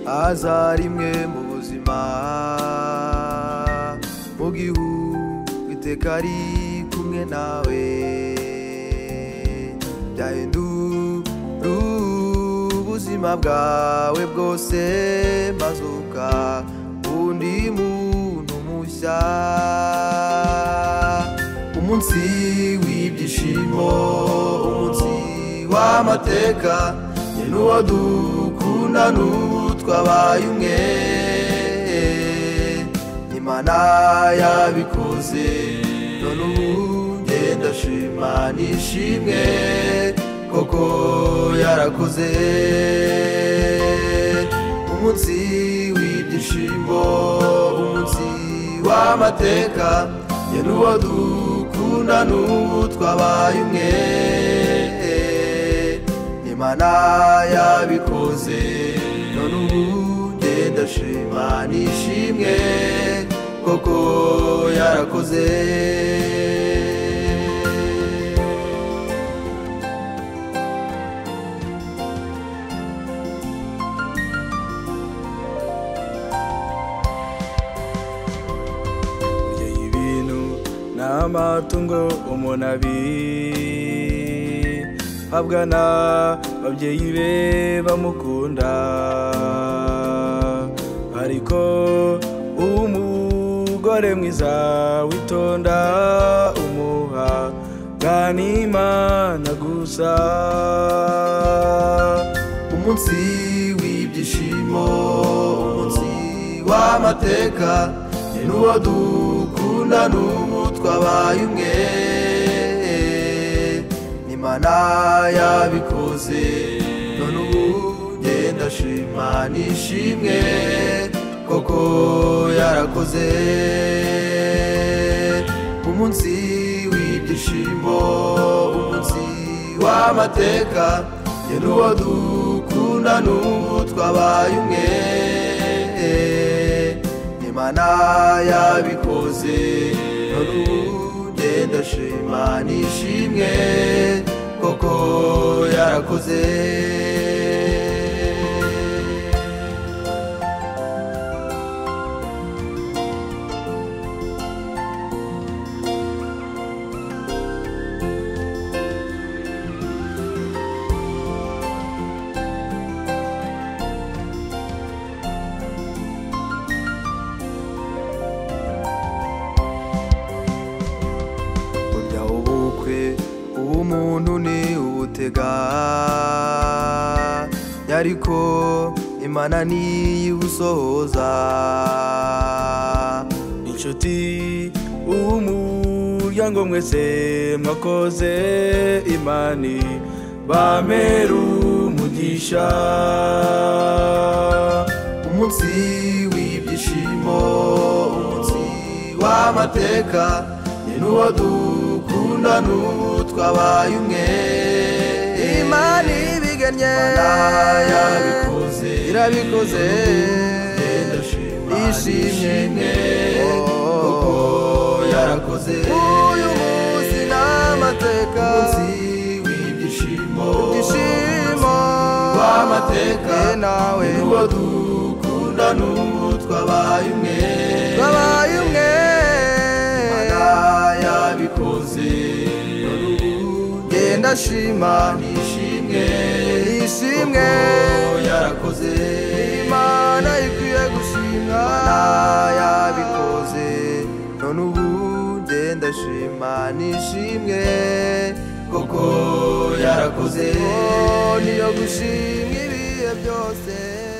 haza rimwe mu buzima mu gihu iteka ari kumwe nawe byahindura ubuzima bwawe bwose mazuka undi muntu mushya umunsi w'ibyishimo umunsi w'amateka ni n'uwo dukunda n'ubu twabaye umwe imana yabikoze none ubu genda shima nishimwe koko yarakoze umunsi w'ibyishimo umunsi w'amateka ye n'uwo dukunda n'ubu twabaye umwe imana yabikoze none ubu genda shima nishimwe koko yarakoze burya ibintu ni amatungo umuntu abihabwa n'ababyeyi be bamukunda ariko umugore mwiza witonda umuha bwanimana gusa umunsi w'ibyishimo umunsi w'amateka ni n'uwo dukunda n'ubu twabaye umwe n'imana yabikoze none ubu genda shima nishimwe koko yarakoze umunsi w'ibyishimo umunsi w'amateka ye n'uwo dukunda n'ubu twabaye umwe imana yabikoze none ubu genda shima nishimwe koko yarakoze burya ubukwe ubumuntu ni ubutega ariko imana niyibusohoza inshuti umuryango mwese mwakoze imani bameru umugisha umunsi w'ibyishimo umunsi w'amateka ni n'uwo dukunda n'ubu twabaye umwe imana ibigannye Imana yabikoze irabikoze Genda shima ishimye kuko yarakoze uyu munsi ni amateka umunsi w'ibyishimo ishimo w'amateka ye nawe ni n'uwo dukunda n'ubu twabaye umwe babaye umwe Imana yabikoze none ubu genda shima nishimwe ishimwe kuko yarakoze imana ikwiye gushimwa Imana yabikoze none ubu genda shima nishimwe kuko yarakoze niyo gushimwa ibihe byose